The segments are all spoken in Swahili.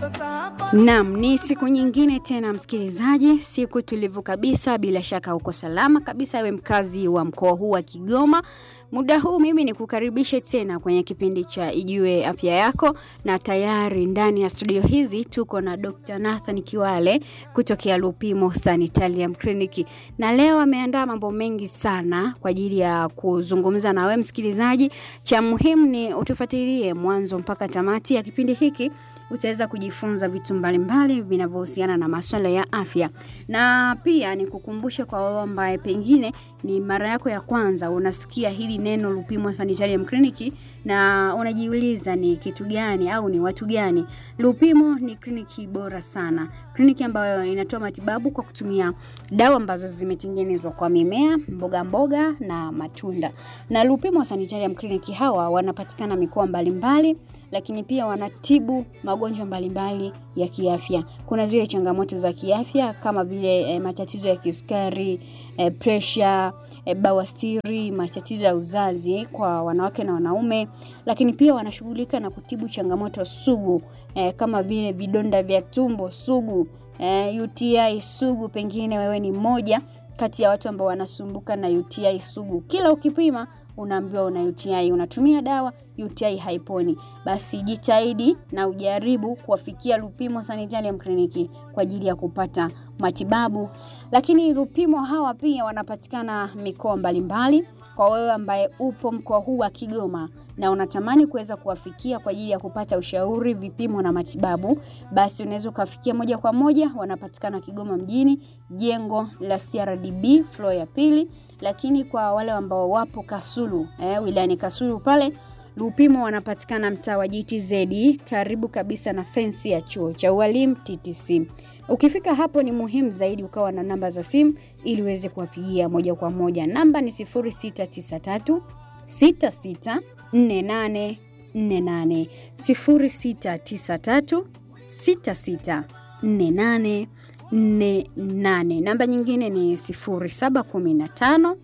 Naam, ni siku nyingine tena msikilizaji, siku tulivu kabisa. Bila shaka uko salama kabisa, ewe mkazi wa mkoa huu wa Kigoma. Muda huu mimi ni kukaribishe tena kwenye kipindi cha Ijue Afya Yako, na tayari ndani ya studio hizi tuko na Dr. Nathan Kiwale kutokea Lupimo Sanitarium Clinic, na leo ameandaa mambo mengi sana kwa ajili ya kuzungumza na wewe msikilizaji. Cha muhimu ni utufuatilie mwanzo mpaka tamati ya kipindi hiki utaweza kujifunza vitu mbalimbali vinavyohusiana na masuala ya afya, na pia ni kukumbusha kwa wao ambaye pengine ni mara yako ya kwanza unasikia hili neno Lupimo Sanitarium Clinic na unajiuliza ni kitu gani au ni watu gani. Lupimo ni kliniki bora sana, kliniki ambayo inatoa matibabu kwa kutumia dawa ambazo zimetengenezwa kwa mimea, mboga mboga na matunda. Na Lupimo Sanitarium Clinic hawa wanapatikana mikoa mbalimbali, lakini pia wanatibu magonjwa mbalimbali ya kiafya. Kuna zile changamoto za kiafya kama vile e, matatizo ya kisukari, e, presha, e, bawasiri, matatizo ya uzazi kwa wanawake na wanaume, lakini pia wanashughulika na kutibu changamoto sugu e, kama vile vidonda vya tumbo sugu, e, UTI sugu. Pengine wewe ni mmoja kati ya watu ambao wanasumbuka na UTI sugu. Kila ukipima unaambiwa una UTI, unatumia dawa, UTI haiponi. Basi jitahidi na ujaribu kuwafikia Lupimo Sanitarium Clinic kwa ajili ya kupata matibabu. Lakini Lupimo hawa pia wanapatikana mikoa mbalimbali. Kwa wewe ambaye upo mkoa huu wa Kigoma na unatamani kuweza kuwafikia kwa ajili ya kupata ushauri, vipimo na matibabu, basi unaweza ukafikia moja kwa moja. Wanapatikana Kigoma mjini, jengo la CRDB floor ya pili. Lakini kwa wale ambao wapo Kasulu eh, wilayani Kasulu pale Lupimo wanapatikana mtaa wa GTZ karibu kabisa na fensi ya chuo cha ualimu TTC. Ukifika hapo ni muhimu zaidi ukawa na namba za simu ili uweze kuwapigia moja kwa moja. Namba ni 0693 66 48 48 0693 66 48 48. Namba nyingine ni 0715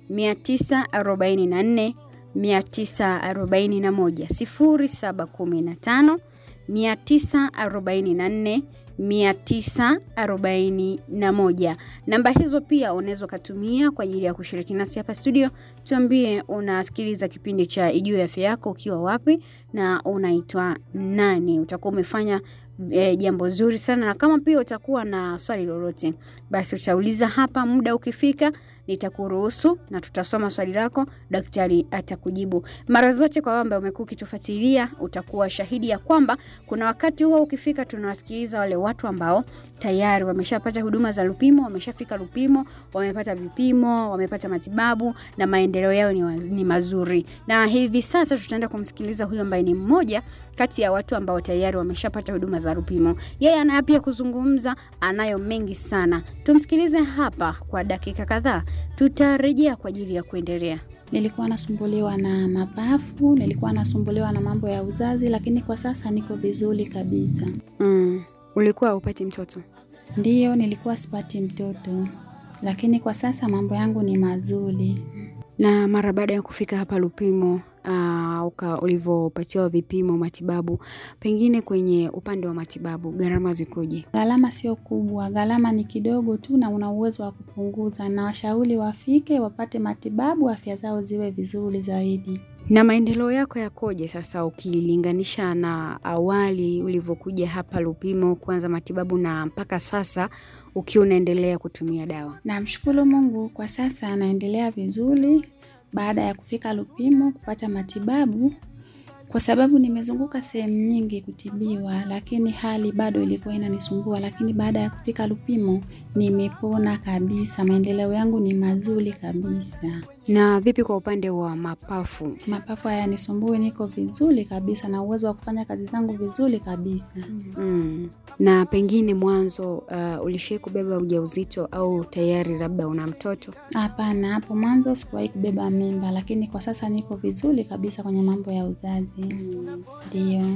944 941 0715 944 941. Namba hizo pia unaweza ukatumia kwa ajili ya kushiriki nasi hapa studio. Tuambie unasikiliza kipindi cha Ijue Afya Yako ukiwa wapi na unaitwa nani. Utakuwa umefanya e, jambo zuri sana, na kama pia utakuwa na swali lolote, basi utauliza hapa. Muda ukifika nitakuruhusu na tutasoma swali lako, daktari atakujibu. Mara zote kwa wamba umekuwa ukitufuatilia, utakuwa shahidi ya kwamba kuna wakati huo ukifika, tunawasikiliza wale watu ambao tayari wameshapata huduma za Lupimo, wameshafika Lupimo, wamepata vipimo, wamepata matibabu na maendeleo yao ni, ni mazuri. Na hivi sasa tutaenda kumsikiliza huyo ambaye ni mmoja kati ya watu ambao tayari wameshapata huduma za Lupimo. Yeye anayo pia kuzungumza, anayo mengi sana. Tumsikilize hapa kwa dakika kadhaa, tutarejea kwa ajili ya kuendelea. Nilikuwa nasumbuliwa na mapafu, nilikuwa nasumbuliwa na mambo ya uzazi, lakini kwa sasa niko vizuri kabisa. Mm. Ulikuwa upati mtoto? Ndiyo, nilikuwa sipati mtoto, lakini kwa sasa mambo yangu ni mazuri. Na mara baada ya kufika hapa Lupimo uh, ulivyopatiwa vipimo matibabu, pengine kwenye upande wa matibabu gharama zikoje? Gharama sio kubwa, gharama ni kidogo tu, na una uwezo wa kupunguza, na washauri wafike wapate matibabu, afya zao ziwe vizuri zaidi. Na maendeleo yako yakoje sasa ukilinganisha na awali ulivyokuja hapa Lupimo kuanza matibabu na mpaka sasa ukiwa unaendelea kutumia dawa? Namshukuru Mungu, kwa sasa anaendelea vizuri baada ya kufika Lupimo kupata matibabu, kwa sababu nimezunguka sehemu nyingi kutibiwa, lakini hali bado ilikuwa inanisumbua. Lakini baada ya kufika Lupimo nimepona kabisa, maendeleo yangu ni mazuri kabisa. Na vipi kwa upande wa mapafu? Mapafu hayanisumbui, niko vizuri kabisa na uwezo wa kufanya kazi zangu vizuri kabisa. Mm. Na pengine mwanzo uh, ulishai kubeba ujauzito au tayari labda una mtoto? Hapana, hapo mwanzo sikuwahi kubeba mimba, lakini kwa sasa niko vizuri kabisa kwenye mambo ya uzazi. Ndio.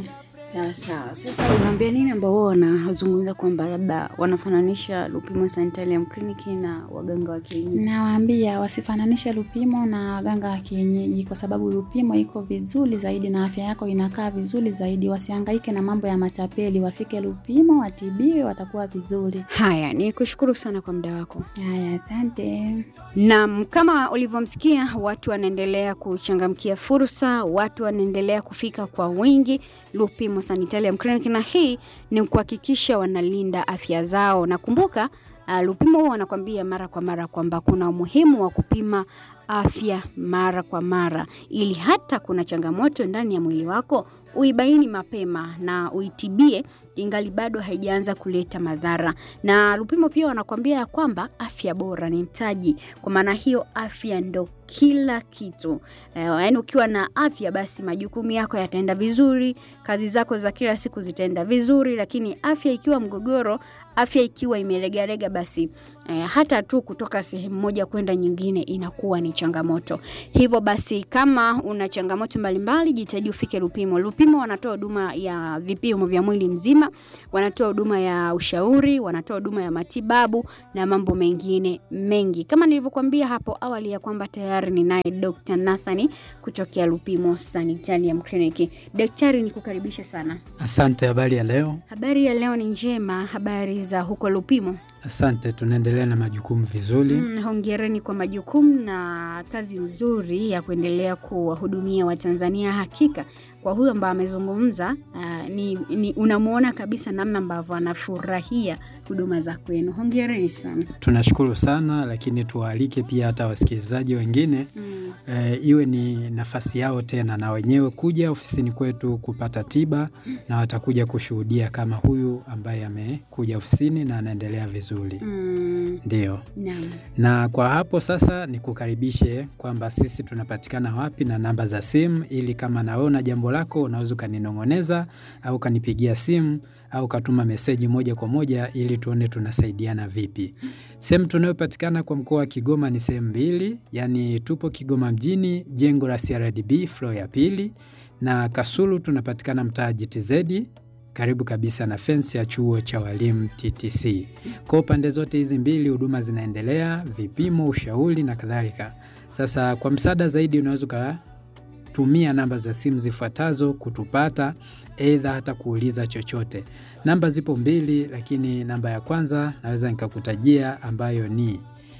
Sawa sawa. Sasa unaambia nini ambao wao wanazungumza kwamba labda wanafananisha Lupimo Sanitarium Clinic na waganga wa kienyeji? Nawaambia wasifananishe Lupimo na waganga wa kienyeji, kwa sababu Lupimo iko vizuri zaidi na afya yako inakaa vizuri zaidi. Wasihangaike na mambo ya matapeli, wafike Lupimo watibiwe, watakuwa vizuri. Haya, ni kushukuru sana kwa muda wako. Haya, asante. Naam, kama ulivyomsikia, watu wanaendelea kuchangamkia fursa, watu wanaendelea kufika kwa wingi Lupimo Sanitarium Clinic, na hii ni kuhakikisha wanalinda afya zao. Na kumbuka uh, Lupimo huwa wanakwambia mara kwa mara kwamba kuna umuhimu wa kupima afya mara kwa mara, ili hata kuna changamoto ndani ya mwili wako uibaini mapema na uitibie ingali bado haijaanza kuleta madhara. Na Lupimo pia wanakwambia ya kwamba afya bora ni mtaji. Kwa maana hiyo, afya ndo kila kitu. Eh, yaani ukiwa na afya basi majukumu yako yataenda vizuri, kazi zako za kila siku zitaenda vizuri, lakini afya ikiwa mgogoro, afya ikiwa imelegalega, basi eh, hata tu kutoka sehemu moja kwenda nyingine inakuwa ni changamoto. Hivyo basi, kama una changamoto mbalimbali, jitahidi ufike Lupimo. Lupimo wanatoa huduma ya vipimo vya mwili mzima, wanatoa huduma ya ushauri, wanatoa huduma ya matibabu na mambo mengine mengi, kama nilivyokuambia hapo awali ya kwamba tayari ninaye Dr. Nathani kutokea Lupimo Sanitarium Clinic. Daktari, nikukaribisha sana. Asante. Habari ya leo? Habari ya leo ni njema. Habari za huko Lupimo? Asante, tunaendelea na majukumu vizuri. Mm, hongereni kwa majukumu na kazi nzuri ya kuendelea kuwahudumia Watanzania. Hakika kwa huyu ambaye amezungumza, uh, ni, ni unamwona kabisa namna ambavyo anafurahia huduma za kwenu. Hongereni sana. Tunashukuru sana, lakini tuwaalike pia hata wasikilizaji wengine Mm. e, iwe ni nafasi yao tena na wenyewe kuja ofisini kwetu kupata tiba, na watakuja kushuhudia kama huyu ambaye amekuja ofisini na anaendelea vizuri. Mm. Ndio. Naam. Na kwa hapo sasa nikukaribishe kwamba sisi tunapatikana wapi na namba za simu, ili kama na wewe una jambo lako unaweza ukaninong'oneza au ukanipigia simu au ukatuma meseji moja kwa moja ili tuone tunasaidiana vipi. Sehemu tunayopatikana kwa mkoa wa Kigoma ni sehemu mbili, yaani tupo Kigoma mjini, jengo la CRDB floor ya pili, na Kasulu tunapatikana mtaa GTZ karibu kabisa na fensi ya chuo cha walimu TTC. Kwa pande zote hizi mbili huduma zinaendelea, vipimo, ushauri na kadhalika. Sasa kwa msaada zaidi unaweza ukatumia namba za simu zifuatazo kutupata, aidha hata kuuliza chochote. Namba zipo mbili, lakini namba ya kwanza naweza nikakutajia ambayo ni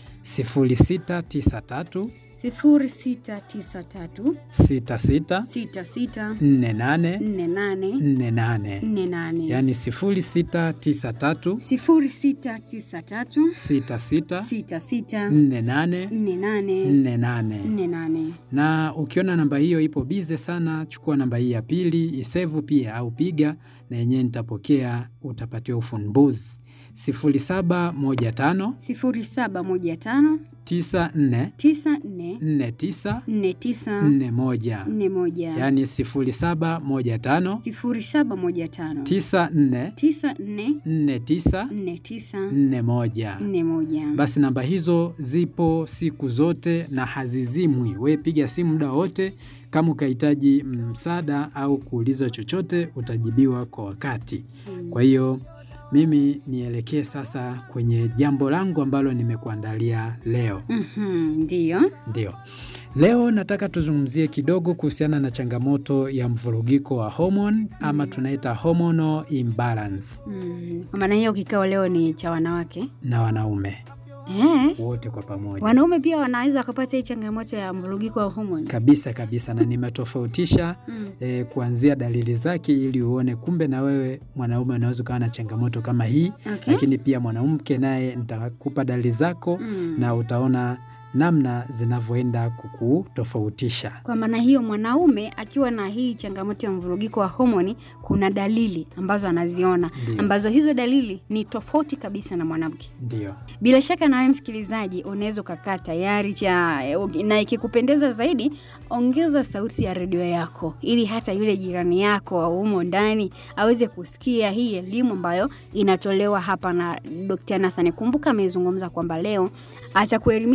0693 sifuri sita tisa tatu 66 sita sita 48 nne nane 48, nne nane yaani 0693 sifuri sita tisa tatu 66 sita sita 48 nne nane 48. nne nane. Na ukiona namba hiyo ipo bize sana, chukua namba hii ya pili, isevu pia au piga na yenyewe nitapokea, utapatiwa ufumbuzi 0715 sifuri saba moja tano 94 tisa nne 49 nne tisa 41, nne moja yaani 0715 sifuri saba moja tano 94 tisa nne 49 nne tisa 41. nne moja. Basi namba hizo zipo siku zote na hazizimwi. We piga simu muda wote, kama ukahitaji msaada au kuuliza chochote utajibiwa kwa wakati. Kwa hiyo mimi nielekee sasa kwenye jambo langu ambalo nimekuandalia leo. Mhm, Ndiyo. Ndio, leo nataka tuzungumzie kidogo kuhusiana na changamoto ya mvurugiko wa homoni ama tunaita hormonal imbalance Mm, Kwa maana hiyo kikao leo ni cha wanawake na wanaume eh? wote kwa pamoja. Wanaume pia wanaweza wakapata hii changamoto ya mvurugiko wa homoni. kabisa kabisa, na nimetofautisha Mm. eh, kuanzia dalili zake ili uone kumbe na wewe mwanaume unaweza ukawa na changamoto kama hii Okay. lakini pia mwanamke naye nitakupa dalili zako Mm. na utaona namna zinavyoenda kukutofautisha. Kwa maana hiyo mwanaume akiwa na hii changamoto ya mvurugiko wa homoni, kuna dalili ambazo anaziona Ndio. ambazo hizo dalili ni tofauti kabisa na mwanamke. Ndio, Bila shaka na wewe msikilizaji, unaweza ukakaa tayari cha na ikikupendeza zaidi, ongeza sauti ya redio yako ili hata yule jirani yako wa humo ndani aweze kusikia hii elimu ambayo inatolewa hapa na Dr. Nathan. Kumbuka amezungumza kwamba leo atakuelimisha zaidi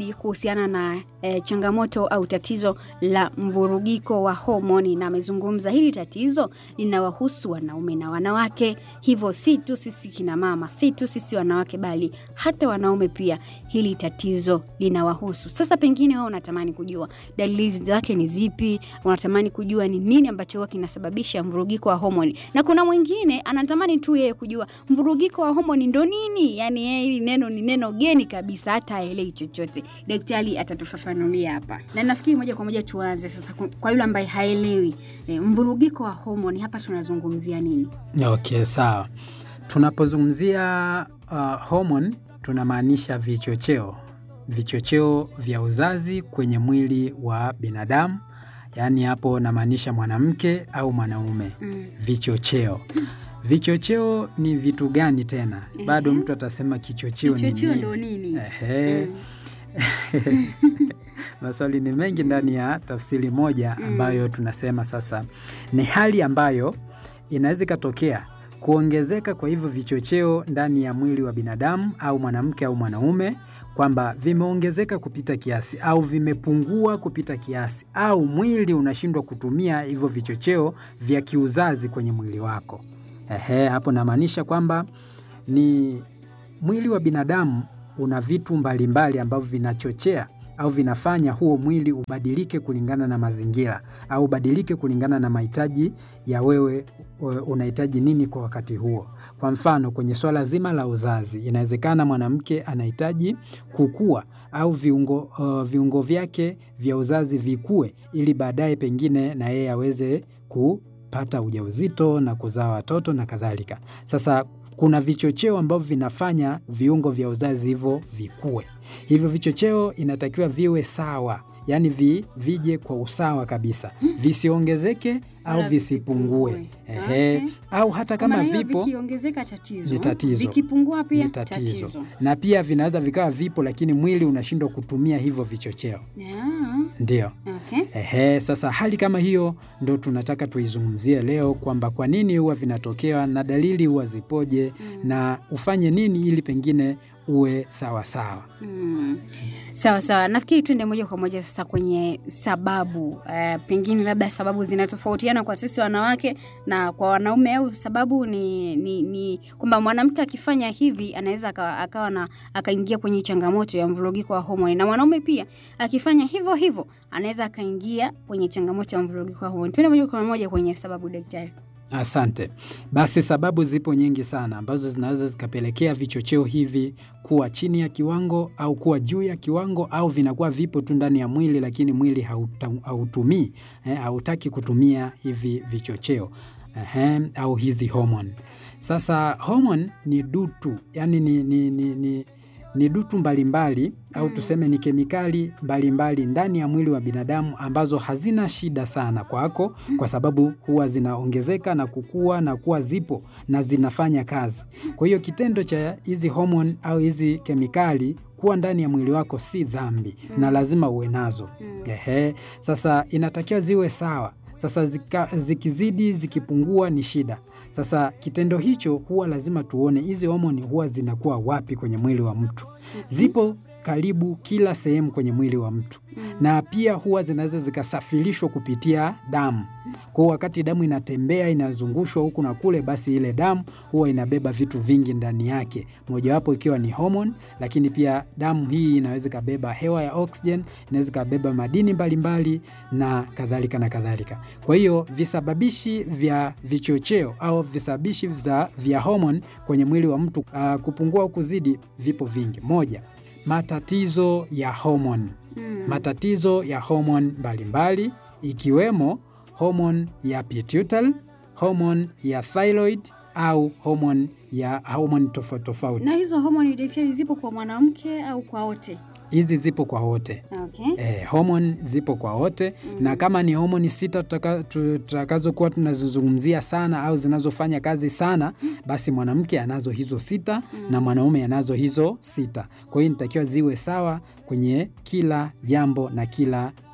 zaidi kuhusiana na eh, changamoto au tatizo la mvurugiko wa homoni, na amezungumza hili tatizo linawahusu wanaume na wanawake, hivyo si tu sisi kina mama, si tu sisi wanawake, bali hata wanaume pia hili tatizo linawahusu. Sasa pengine wewe unatamani kujua dalili zake ni zipi, unatamani kujua ni nini ambacho huwa kinasababisha mvurugiko wa homoni, na kuna mwingine anatamani tu yeye kujua mvurugiko wa homoni ndo nini. Yani yeye hili neno ni neno geni kabisa, hata aelewi chochote. Daktari atatufafanulia hapa, na nafikiri moja kwa moja tuanze sasa ku- kwa yule ambaye haelewi e, mvurugiko wa homoni, hapa tunazungumzia nini? Okay, sawa. Tunapozungumzia uh, hormone tunamaanisha vichocheo, vichocheo vya uzazi kwenye mwili wa binadamu, yaani hapo namaanisha mwanamke au mwanaume. Mm. Vichocheo, vichocheo ni vitu gani tena? Bado mtu atasema kichocheo ni Kichocheo ndo nini? nini? Ehe. Maswali ni mengi ndani ya tafsiri moja ambayo tunasema sasa ni hali ambayo inaweza ikatokea kuongezeka kwa hivyo vichocheo ndani ya mwili wa binadamu au mwanamke au mwanaume, kwamba vimeongezeka kupita kiasi au vimepungua kupita kiasi au mwili unashindwa kutumia hivyo vichocheo vya kiuzazi kwenye mwili wako. Ehe, hapo namaanisha kwamba ni mwili wa binadamu una vitu mbalimbali ambavyo vinachochea au vinafanya huo mwili ubadilike kulingana na mazingira au ubadilike kulingana na mahitaji ya wewe we- unahitaji nini kwa wakati huo. Kwa mfano, kwenye swala zima la uzazi, inawezekana mwanamke anahitaji kukua au viungo, uh, viungo vyake vya uzazi vikue ili baadaye pengine na yeye aweze kupata ujauzito na kuzaa watoto na kadhalika. Sasa kuna vichocheo ambavyo vinafanya viungo vya uzazi hivyo vikue. Hivyo vichocheo inatakiwa viwe sawa, yaani vi, vije kwa usawa kabisa, visiongezeke au Wala visipungue. visipungue. Ehe. Okay. Au hata Kwa maana kama hiyo vipo vikiongezeka tatizo, ni tatizo. vikipungua pia ni tatizo. na pia vinaweza vikawa vipo, lakini mwili unashindwa kutumia hivyo vichocheo. Yeah. Ndio. Okay. Ehe, sasa hali kama hiyo ndo tunataka tuizungumzie leo kwamba kwa nini huwa vinatokea na dalili huwa zipoje na ufanye nini ili pengine uwe sawa sawa. Mm. Sawa sawa, nafikiri tuende moja kwa moja sasa kwenye sababu. Uh, pengine labda sababu zinatofautiana kwa sisi wanawake na kwa wanaume, au sababu ni, ni, ni kwamba mwanamke akifanya hivi anaweza akawa, akawa na akaingia kwenye changamoto ya mvurugiko wa homoni, na mwanaume pia akifanya hivyo hivyo anaweza akaingia kwenye changamoto ya mvurugiko wa homoni. Tuende moja kwa moja kwenye sababu, daktari. Asante. Basi sababu zipo nyingi sana ambazo zinaweza zikapelekea vichocheo hivi kuwa chini ya kiwango au kuwa juu ya kiwango au vinakuwa vipo tu ndani ya mwili, lakini mwili hauta- hautumii eh, hautaki kutumia hivi vichocheo ehe, au hizi homoni. Sasa homoni ni dutu, yani ni, ni, ni, ni, ni dutu mbalimbali au tuseme ni kemikali mbalimbali ndani ya mwili wa binadamu ambazo hazina shida sana kwako, kwa sababu huwa zinaongezeka na kukua na kuwa zipo na zinafanya kazi. Kwa hiyo kitendo cha hizi homoni au hizi kemikali kuwa ndani ya mwili wako si dhambi na lazima uwe nazo. Ehe, sasa inatakiwa ziwe sawa. Sasa zika, zikizidi zikipungua ni shida. Sasa kitendo hicho huwa lazima tuone hizi homoni huwa zinakuwa wapi kwenye mwili wa mtu. Zipo karibu kila sehemu kwenye mwili wa mtu na pia huwa zinaweza zikasafirishwa kupitia damu. Kwa hiyo wakati damu inatembea inazungushwa huku na kule, basi ile damu huwa inabeba vitu vingi ndani yake, mojawapo ikiwa ni homoni, lakini pia damu hii inaweza ikabeba hewa ya oxygen, inaweza ikabeba madini mbalimbali na kadhalika na kadhalika. Kwa hiyo visababishi vya vichocheo au visababishi vya, vya homoni kwenye mwili wa mtu uh, kupungua au kuzidi vipo vingi. Moja, matatizo ya homoni matatizo ya homoni mbalimbali ikiwemo homoni ya pituitary, homoni ya thyroid au homoni ya homoni tofauti tofauti. Na hizo homoni daktari, zipo kwa mwanamke au kwa wote? Hizi zipo kwa wote. Okay. Eh, homoni zipo kwa wote na kama ni homoni sita tutaka- tutakazokuwa tunazizungumzia sana au zinazofanya kazi sana, basi mwanamke anazo hizo sita na mwanaume anazo hizo sita. Kwa hiyo inatakiwa ziwe sawa kwenye kila jambo na kila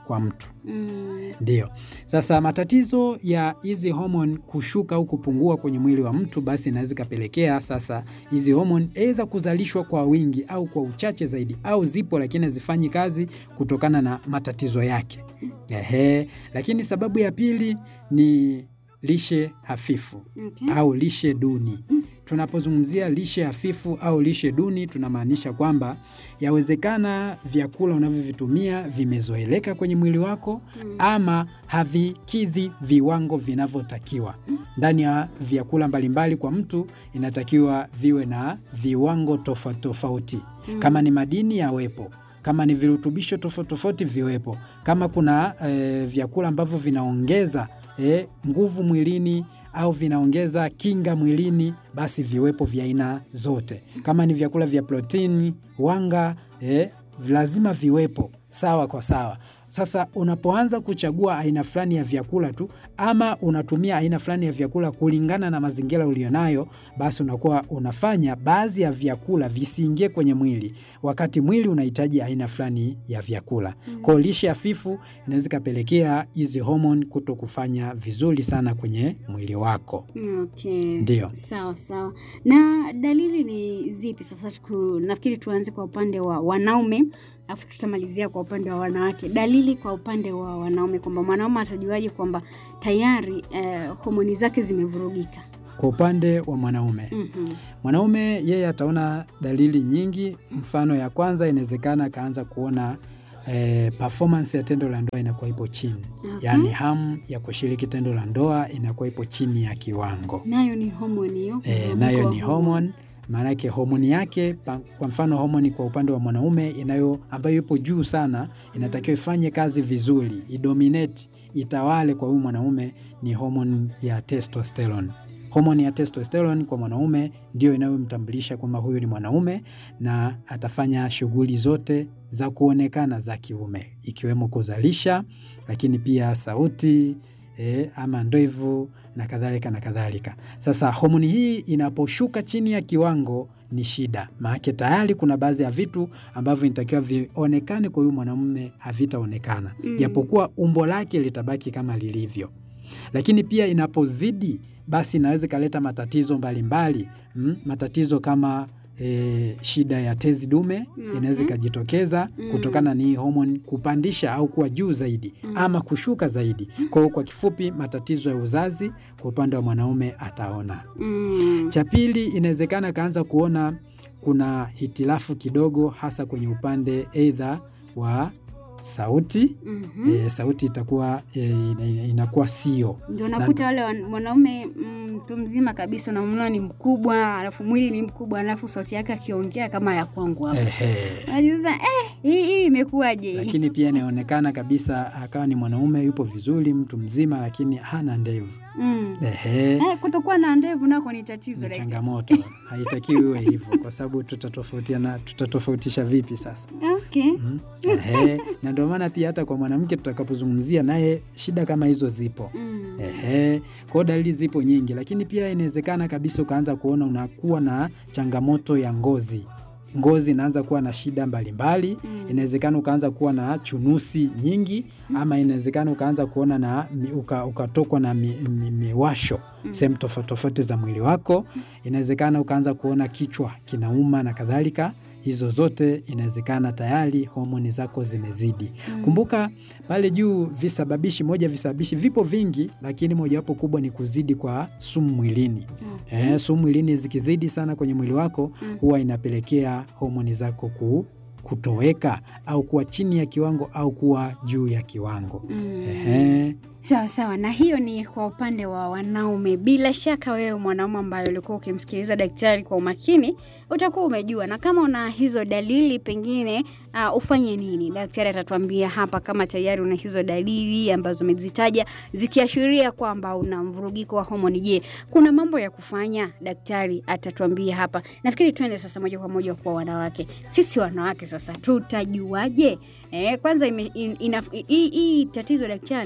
kwa mtu. Mm. Ndio. Sasa matatizo ya hizi homoni kushuka au kupungua kwenye mwili wa mtu, basi inaweza ikapelekea sasa hizi homoni aidha kuzalishwa kwa wingi au kwa uchache zaidi, au zipo lakini hazifanyi kazi kutokana na matatizo yake. Ehe. Lakini sababu ya pili ni lishe hafifu Okay. au lishe duni. Tunapozungumzia lishe hafifu au lishe duni, tunamaanisha kwamba yawezekana vyakula unavyovitumia vimezoeleka kwenye mwili wako Mm. ama havikidhi viwango vinavyotakiwa. Ndani ya vyakula mbalimbali kwa mtu inatakiwa viwe na viwango tofauti tofauti. Mm. Kama ni madini yawepo, kama ni virutubisho tofauti tofauti viwepo, kama kuna eh, vyakula ambavyo vinaongeza eh, nguvu mwilini au vinaongeza kinga mwilini, basi viwepo vya aina zote. Kama ni vyakula vya protini, wanga eh, lazima viwepo sawa kwa sawa. Sasa unapoanza kuchagua aina fulani ya vyakula tu ama unatumia aina fulani ya vyakula kulingana na mazingira ulionayo, basi unakuwa unafanya baadhi ya vyakula visiingie kwenye mwili wakati mwili unahitaji aina fulani ya vyakula. Kwa hiyo lishe hafifu inaweza ikapelekea hizi homoni kuto kufanya vizuri sana kwenye mwili wako. Okay. Ndio. Sawa sawa. Na dalili ni zipi sasa? Tuku, nafikiri tuanze kwa upande wa wanaume alafu tutamalizia kwa upande wa wanawake. Dalili kwa upande wa wanaume kwamba mwanaume atajuaje kwamba tayari eh, homoni zake zimevurugika? Kwa upande wa mwanaume Mhm. mwanaume yeye ataona dalili nyingi. Mfano ya kwanza, inawezekana akaanza kuona eh, performance ya tendo la ndoa inakuwa ipo chini, Okay. yaani hamu ya kushiriki tendo la ndoa inakuwa ipo chini ya kiwango. Nayo ni homoni hiyo. E, mvurugiko nayo wa ni homoni. homoni maanake homoni yake pa, kwa mfano homoni kwa upande wa mwanaume inayo ambayo ipo juu sana inatakiwa ifanye kazi vizuri idominate itawale kwa huyu mwanaume ni homoni ya testosterone homoni ya testosterone kwa mwanaume ndio inayomtambulisha kwamba huyu ni mwanaume na atafanya shughuli zote za kuonekana za kiume ikiwemo kuzalisha lakini pia sauti e, ama ndevu na kadhalika na kadhalika. Sasa homoni hii inaposhuka chini ya kiwango ni shida, maanake tayari kuna baadhi ya vitu ambavyo inatakiwa vionekane kwa huyu mwanamume havitaonekana, Mm. japokuwa umbo lake litabaki kama lilivyo. Lakini pia inapozidi, basi inaweza ikaleta matatizo mbalimbali mm, matatizo kama E, shida ya tezi dume Mhm. inaweza ikajitokeza Mm. kutokana na hii homoni kupandisha au kuwa juu zaidi Mm. ama kushuka zaidi. Kwa hiyo kwa kifupi, matatizo ya uzazi kwa upande wa mwanaume ataona. Mm. Cha pili, inawezekana akaanza kuona kuna hitilafu kidogo, hasa kwenye upande aidha wa sauti. Mhm. E, sauti itakuwa e, ina- ina- inakuwa sio Ndio nakuta wale wan- mwanaume mm, mtu mzima kabisa unamwona ni mkubwa, alafu mwili ni mkubwa, alafu sauti yake akiongea kama ya kwangu hapa. ehe. Unajiuliza eh, hii hii imekuwaje? Lakini pia inaonekana kabisa akawa ni mwanaume yupo vizuri, mtu mzima, lakini hana ndevu. Mm. Ehe. Eh, kutokuwa na ndevu nako ni tatizo ni daktari. changamoto, haitakiwi iwe hivyo, kwa sababu tutatofautiana, tutatofautisha vipi sasa? Okay. Mhm. Ehe. Na ndio maana pia hata kwa mwanamke tutakapozungumzia naye shida kama hizo zipo. Mm. Ehe. Kwa hiyo dalili zipo nyingi, lakini pia inawezekana kabisa ukaanza kuona unakuwa na changamoto ya ngozi, ngozi inaanza kuwa na shida mbalimbali Mm. inawezekana ukaanza kuwa na chunusi nyingi ama inawezekana ukaanza kuona na mi- uka, ukatokwa na mi- mi- miwasho Mm. sehemu tofauti tofauti za mwili wako. Inawezekana ukaanza kuona kichwa kinauma na kadhalika. Hizo zote inawezekana tayari homoni zako zimezidi. Mm. Kumbuka pale juu visababishi, moja ya visababishi vipo vingi, lakini mojawapo kubwa ni kuzidi kwa sumu mwilini. Okay. Eh, sumu mwilini zikizidi sana kwenye mwili wako Mm. huwa inapelekea homoni zako ku, kutoweka au kuwa chini ya kiwango au kuwa juu ya kiwango. Mm. Ehe. Sawa sawa, na hiyo ni kwa upande wa wanaume. Bila shaka wewe mwanaume ambaye ulikuwa ukimsikiliza daktari kwa umakini utakuwa umejua, na kama una hizo dalili pengine uh, ufanye nini? Daktari atatuambia hapa kama tayari una hizo dalili ambazo umezitaja zikiashiria kwamba una mvurugiko wa homoni. Je, kuna mambo ya kufanya? Daktari atatuambia hapa. Nafikiri tuende sasa moja kwa moja kwa wanawake. Sisi wanawake sasa tutajuaje? Eh, kwanza ime, in, ina, hii, hii tatizo daktari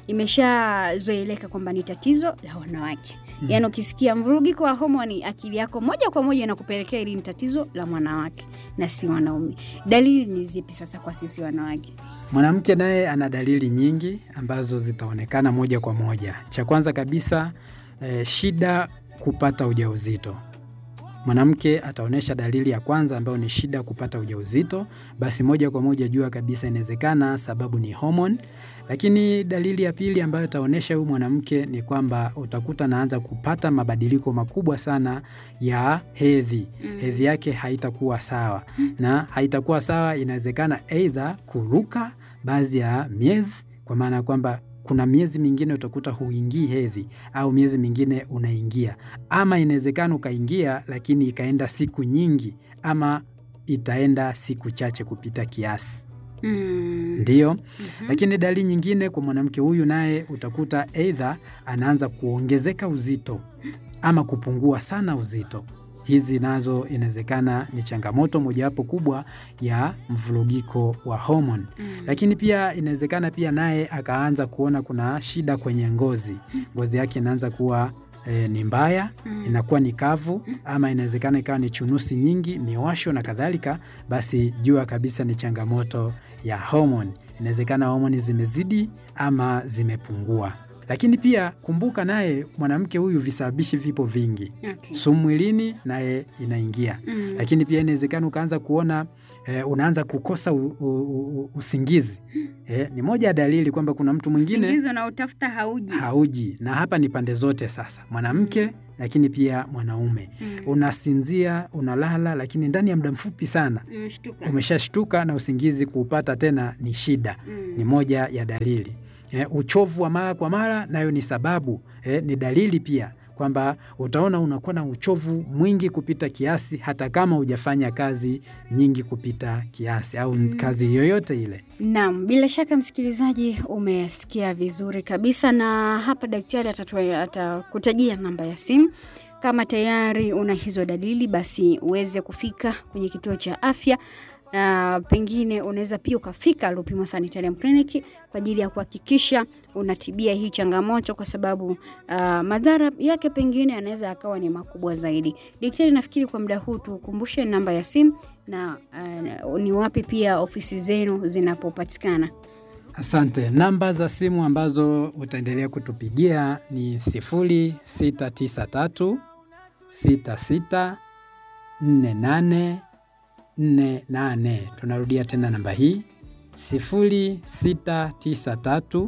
imeshazoeleka kwamba ni tatizo la wanawake mm. Yaani ukisikia mvurugiko wa homoni, akili yako moja kwa moja inakupelekea hili ni tatizo la mwanawake na si wanaume. Dalili ni zipi sasa kwa sisi wanawake? Mwanamke naye ana dalili nyingi ambazo zitaonekana moja kwa moja. Cha kwanza kabisa eh, shida kupata ujauzito. Mwanamke ataonyesha dalili ya kwanza ambayo ni shida kupata ujauzito, basi moja kwa moja jua kabisa inawezekana sababu ni homoni. Lakini dalili ya pili ambayo itaonyesha huyu mwanamke ni kwamba utakuta anaanza kupata mabadiliko makubwa sana ya hedhi. Mm. Hedhi yake haitakuwa sawa, na haitakuwa sawa, inawezekana aidha kuruka baadhi ya miezi, kwa maana ya kwamba kuna miezi mingine utakuta huingii hedhi au miezi mingine unaingia, ama inawezekana ukaingia lakini ikaenda siku nyingi, ama itaenda siku chache kupita kiasi. Mm. Ndiyo. Mhm. Lakini dalili nyingine kwa mwanamke huyu naye utakuta aidha anaanza kuongezeka uzito ama kupungua sana uzito. Hizi nazo inawezekana ni changamoto mojawapo kubwa ya mvurugiko wa homoni. Mm. Lakini pia inawezekana pia naye akaanza kuona kuna shida kwenye ngozi, ngozi yake inaanza kuwa e, ni mbaya Mm. inakuwa ni kavu, ama inawezekana ikawa ni chunusi nyingi, miwasho na kadhalika, basi jua kabisa ni changamoto ya homoni. Inawezekana homoni zimezidi ama zimepungua. Lakini pia kumbuka, naye mwanamke huyu visababishi vipo vingi, Okay. sumu mwilini naye inaingia Mm. lakini pia inawezekana ukaanza kuona eh, unaanza kukosa u, u, u, usingizi eh, ni moja ya dalili kwamba kuna mtu mwingine Usingizi unaotafuta hauji. hauji, na hapa ni pande zote sasa, mwanamke lakini pia mwanaume. Mm. Unasinzia, unalala, lakini ndani ya muda mfupi sana Umeshtuka. umeshashtuka na usingizi kuupata tena ni shida Mm. ni moja ya dalili. Eh, uchovu wa mara kwa mara nayo ni sababu eh, ni dalili pia kwamba utaona unakuwa na uchovu mwingi kupita kiasi hata kama hujafanya kazi nyingi kupita kiasi au Mm. kazi yoyote ile. Naam, bila shaka msikilizaji, umesikia vizuri kabisa, na hapa daktari atatua- atakutajia namba ya simu. Kama tayari una hizo dalili, basi uweze kufika kwenye kituo cha afya na pengine unaweza pia ukafika Lupimo Sanitarium Clinic kwa ajili ya kuhakikisha unatibia hii changamoto, kwa sababu ah, madhara yake pengine yanaweza yakawa ni makubwa zaidi. Daktari, nafikiri kwa muda huu tukumbushe namba ya simu na ah, ni wapi pia ofisi zenu zinapopatikana. Asante. Namba za simu ambazo utaendelea kutupigia ni 0693 66 48 48. Tunarudia tena namba hii 0693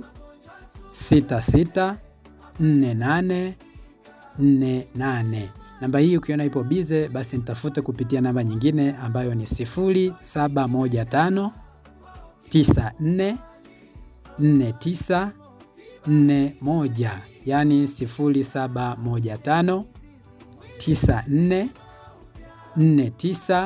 66 48 48. Namba hii ukiona ipo bize, basi nitafute kupitia namba nyingine ambayo ni 0715 94 49 41, yani 0715 94 49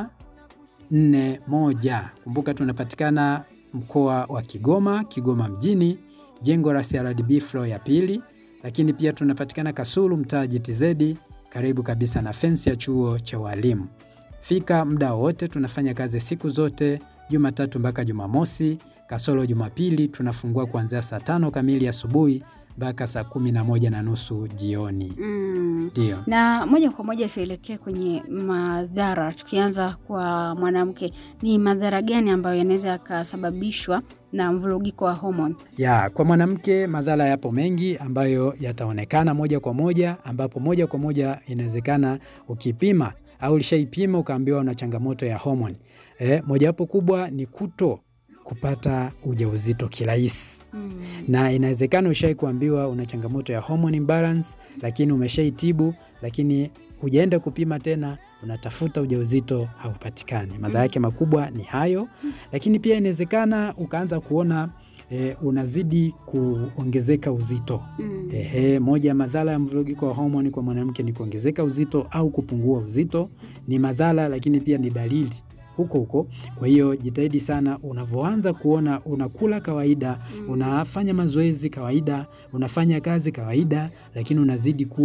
41. Kumbuka tunapatikana mkoa wa Kigoma, Kigoma mjini, jengo la CRDB floor ya pili, lakini pia tunapatikana Kasulu, mtaa GTZ, karibu kabisa na fensi ya chuo cha walimu. Fika muda wote, tunafanya kazi siku zote, Jumatatu mpaka Jumamosi, kasoro Jumapili tunafungua kuanzia saa tano kamili asubuhi mpaka saa kumi na moja na nusu jioni. Mm. Ndio. Na moja kwa moja tuelekee kwenye madhara, tukianza kwa mwanamke, ni madhara gani ambayo yanaweza yakasababishwa na mvurugiko wa homoni? Ya, kwa mwanamke madhara yapo mengi ambayo yataonekana moja kwa moja, ambapo moja kwa moja inawezekana ukipima au ulishaipima ukaambiwa una changamoto ya homoni. Eh, mojawapo kubwa ni kuto kupata ujauzito kirahisi. Mm. na inawezekana ushai kuambiwa una changamoto ya hormone imbalance, lakini umeshaitibu, lakini hujaenda kupima tena, unatafuta ujauzito haupatikani. Madhara yake makubwa ni hayo, lakini pia inawezekana ukaanza kuona e, unazidi kuongezeka uzito. Mm. Ehe, moja ya madhara ya mvurugiko wa homoni kwa mwanamke ni kuongezeka uzito au kupungua uzito. Ni madhara, lakini pia ni dalili huko huko. Kwa hiyo jitahidi sana, unavyoanza kuona unakula kawaida, Mm. unafanya mazoezi kawaida, unafanya kazi kawaida, lakini unazidi kuwa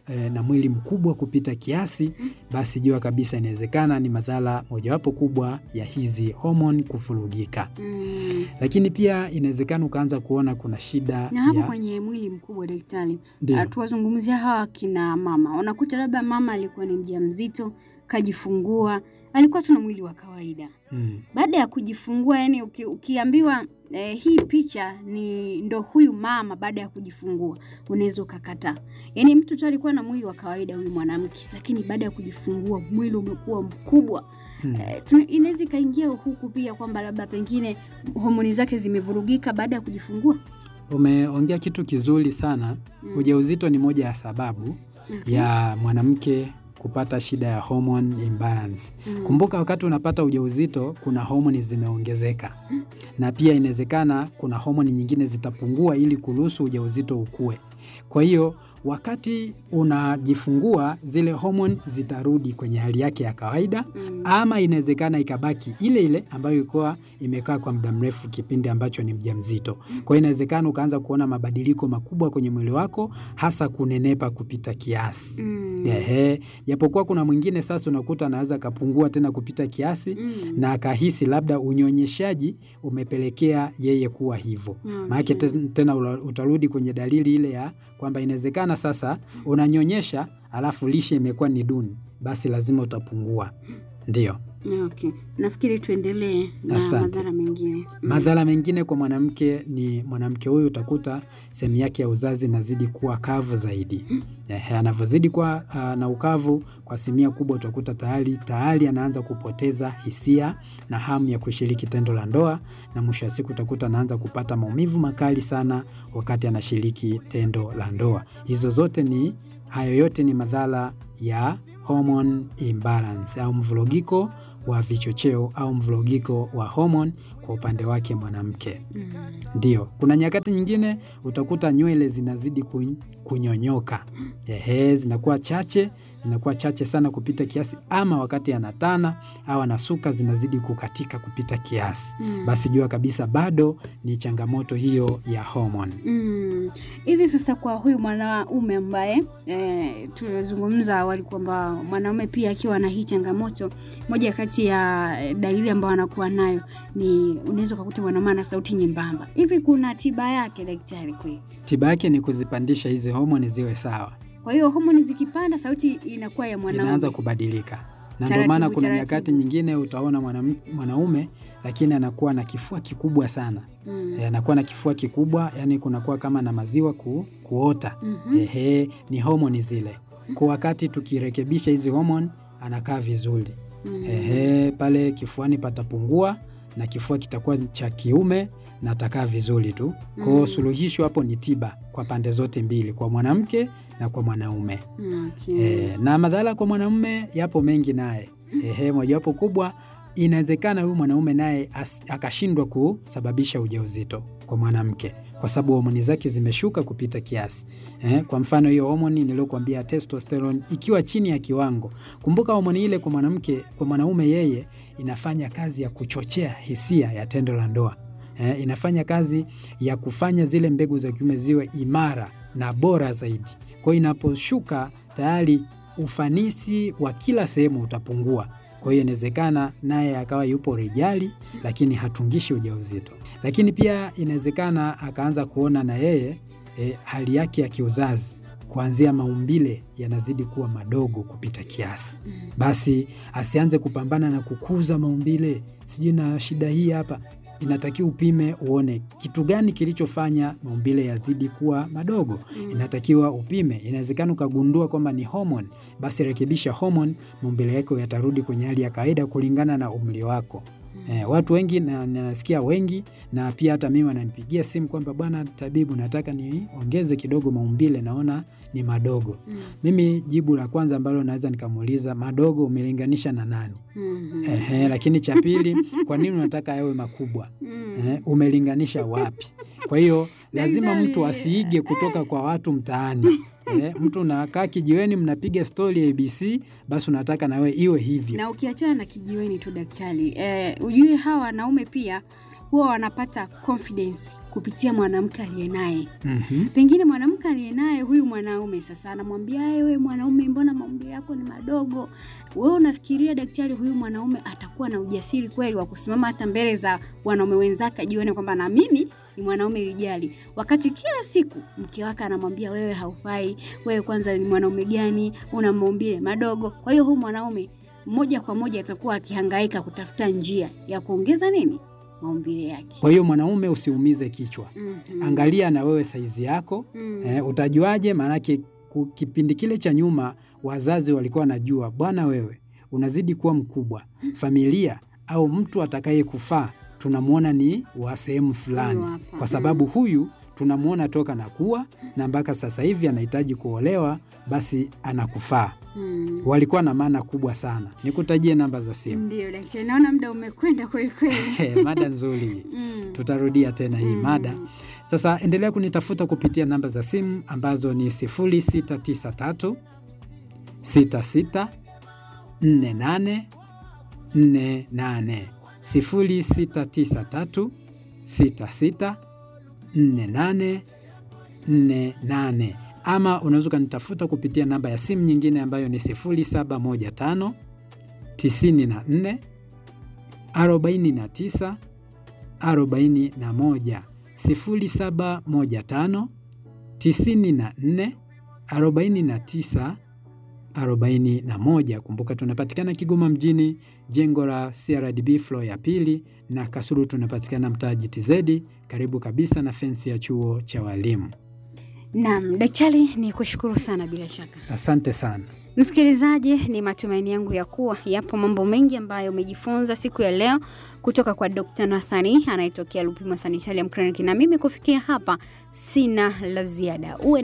eh, na mwili mkubwa kupita kiasi, basi jua kabisa inawezekana ni madhara mojawapo kubwa ya hizi homoni kufurugika. Mm. Lakini pia inawezekana ukaanza kuona kuna shida Na hapo ya kwenye mwili mkubwa daktari, ndio. ah, tuwazungumzia hawa kina mama. Unakuta labda mama alikuwa ni mjamzito, kajifungua, alikuwa tuna mwili wa kawaida. Mm. Baada ya kujifungua, yani uki, ukiambiwa eh, hii picha ni ndo huyu mama baada ya kujifungua, unaweza ukakataa. Yani mtu tu alikuwa na mwili wa kawaida huyu mwanamke, lakini baada ya kujifungua mwili umekuwa mkubwa. Mm. Eh, tuna- inaweza ikaingia huku pia kwamba labda pengine homoni zake zimevurugika baada ya kujifungua. Umeongea kitu kizuri sana. Mm. Ujauzito ni moja ya sababu Okay. ya mwanamke kupata shida ya hormone imbalance. Mm. Kumbuka wakati unapata ujauzito kuna homoni zimeongezeka, na pia inawezekana kuna homoni nyingine zitapungua ili kuruhusu ujauzito ukue. Kwa hiyo wakati unajifungua zile homoni zitarudi kwenye hali yake ya kawaida, Mm. ama inawezekana ikabaki ile ile ambayo ilikuwa imekaa kwa muda mrefu kipindi ambacho ni mjamzito. Kwa hiyo inawezekana ukaanza kuona mabadiliko makubwa kwenye mwili wako, hasa kunenepa kupita kiasi. Mm. Ehe, japokuwa kuna mwingine sasa unakuta anaweza akapungua tena kupita kiasi Mm. na akahisi labda unyonyeshaji umepelekea yeye kuwa hivyo. Okay. Maanake te- tena ula- utarudi kwenye dalili ile ya kwamba inawezekana sasa unanyonyesha alafu lishe imekuwa ni duni, basi lazima utapungua. Ndiyo. Okay. Nafikiri tuendelee na Asante. madhara mengine. Mm. Madhara mengine kwa mwanamke ni mwanamke huyu utakuta sehemu yake ya uzazi inazidi kuwa kavu zaidi. Ehe, anavyozidi kuwa ah, na ukavu kwa asilimia kubwa utakuta tayari tayari anaanza kupoteza hisia na hamu ya kushiriki tendo la ndoa, na mwisho wa siku utakuta anaanza kupata maumivu makali sana wakati anashiriki tendo la ndoa. Hizo zote ni hayo yote ni madhara ya hormone imbalance au mvurugiko wa vichocheo au mvurugiko wa homoni kwa upande wake mwanamke. Mm. Ndio, kuna nyakati nyingine utakuta nywele zinazidi kun- kunyonyoka, ehe, zinakuwa chache, zinakuwa chache sana kupita kiasi, ama wakati anatana au anasuka zinazidi kukatika kupita kiasi, Mm. basi jua kabisa bado ni changamoto hiyo ya homoni. Mm. Hivi sasa kwa huyu mwanaume ambaye e, tulizungumza awali kwamba mwanaume pia akiwa na hii changamoto, moja kati ya dalili ambayo anakuwa nayo ni unaweza ukakuta mwanaume ana sauti nyembamba. Hivi kuna tiba yake daktari kweli? Tiba yake ni kuzipandisha hizi homoni ziwe sawa, Kwa hiyo homoni zikipanda, sauti inakuwa ya mwanaume. inaanza kubadilika, na ndio Taratibu, maana kuna taratibu. nyakati nyingine utaona mwanam- mwanaume lakini anakuwa na kifua kikubwa sana Mm. Eh, anakuwa na kifua kikubwa, yani kunakuwa kama na maziwa ku, kuota. Mhm. Ehe, ni homoni zile. Kwa wakati tukirekebisha hizi homoni anakaa vizuri. Mm. Ehe, pale kifuani patapungua na kifua kitakuwa cha kiume na atakaa vizuri tu. Kwa hiyo Mm. suluhisho hapo ni tiba kwa pande zote mbili, kwa mwanamke na kwa mwanaume. Okay. E, na madhara kwa mwanamume yapo mengi naye. Ehe, mojawapo kubwa inawezekana huyu mwanaume naye as- akashindwa kusababisha ujauzito kwa mwanamke kwa sababu homoni zake zimeshuka kupita kiasi. Eh, kwa mfano hiyo homoni niliyokuambia testosterone ikiwa chini ya kiwango. Kumbuka homoni ile kwa mwanamke, kwa mwanaume yeye inafanya kazi ya kuchochea hisia ya tendo la ndoa. Eh, inafanya kazi ya kufanya zile mbegu za kiume ziwe imara na bora zaidi. Kwa hiyo inaposhuka tayari ufanisi wa kila sehemu utapungua. Kwa hiyo inawezekana naye akawa yupo rijali, lakini hatungishi ujauzito. Lakini pia inawezekana akaanza kuona na yeye e, hali yake ya kiuzazi kuanzia maumbile yanazidi kuwa madogo kupita kiasi, Mm. basi asianze kupambana na kukuza maumbile, sijui na shida hii hapa. Inatakiwa upime uone kitu gani kilichofanya maumbile yazidi kuwa madogo Mm. inatakiwa upime. Inawezekana ukagundua kwamba ni homoni, basi rekebisha homoni, maumbile yako yatarudi kwenye hali ya kawaida kulingana na umri wako. Eh, watu wengi na na nasikia wengi na pia hata mimi wananipigia simu kwamba bwana tabibu, nataka niongeze kidogo maumbile, naona ni madogo. Mm. Mimi jibu la kwanza ambalo naweza nikamuuliza, madogo umelinganisha na nani? Mhm. Ehe, lakini cha pili, kwa nini unataka yawe makubwa? Mm. Eh, umelinganisha wapi? Kwa hiyo lazima Daktari, mtu asiige kutoka kwa watu mtaani. Eh, mtu unakaa kijiweni mnapiga stori ya ABC, basi unataka na wewe iwe hivyo. na ukiachana na kijiweni tu daktari, eh, ujue hawa wanaume pia huwa wanapata confidence kupitia mwanamke aliye naye. Mhm. Pengine mwanamke aliye naye huyu mwanaume sasa anamwambia wewe mwanaume, mbona maumbile yako ni madogo? Wewe unafikiria daktari huyu mwanaume atakuwa na ujasiri kweli wa kusimama hata mbele za wanaume wenzake ajione kwamba na mimi ni mwanaume rijali, wakati kila siku mke wake anamwambia wewe haufai, wewe kwanza ni mwanaume gani, una maumbile madogo. Kwa hiyo huyu mwanaume moja kwa moja atakuwa akihangaika kutafuta njia ya kuongeza nini maumbile yake. Kwa hiyo mwanaume usiumize kichwa, Mhm. angalia na wewe saizi yako Mm. eh, utajuaje? Maanake ku- kipindi kile cha nyuma wazazi walikuwa wanajua, bwana wewe unazidi kuwa mkubwa, familia au mtu atakaye kufaa tunamwona ni wa sehemu fulani, Huyu hapa. kwa sababu huyu tunamwona toka na kuwa na mpaka sasa hivi anahitaji kuolewa, basi anakufaa. Mm. Walikuwa na maana kubwa sana. Nikutajie namba za simu. Ndio daktari, naona muda umekwenda kweli kweli. mada nzuri, Mm. tutarudia tena hii Mm. mada. Sasa endelea kunitafuta kupitia namba za simu ambazo ni 0693 66 48 48 0693 66 48 48 ama unaweza ukanitafuta kupitia namba ya simu nyingine ambayo ni 0715 94 49 41 0715 94 49 41. Kumbuka tunapatikana Kigoma mjini, jengo la CRDB floor ya pili, na Kasulu tunapatikana mtaa GTZ, karibu kabisa na fensi ya chuo cha walimu. Naam, daktari ni kushukuru sana bila shaka. Asante sana. Msikilizaji, ni matumaini yangu ya kuwa yapo mambo mengi ambayo umejifunza siku ya leo kutoka kwa Dr. Nathani anayetokea Lupimo Sanitarium Clinic, na mimi kufikia hapa sina la ziada. Uwe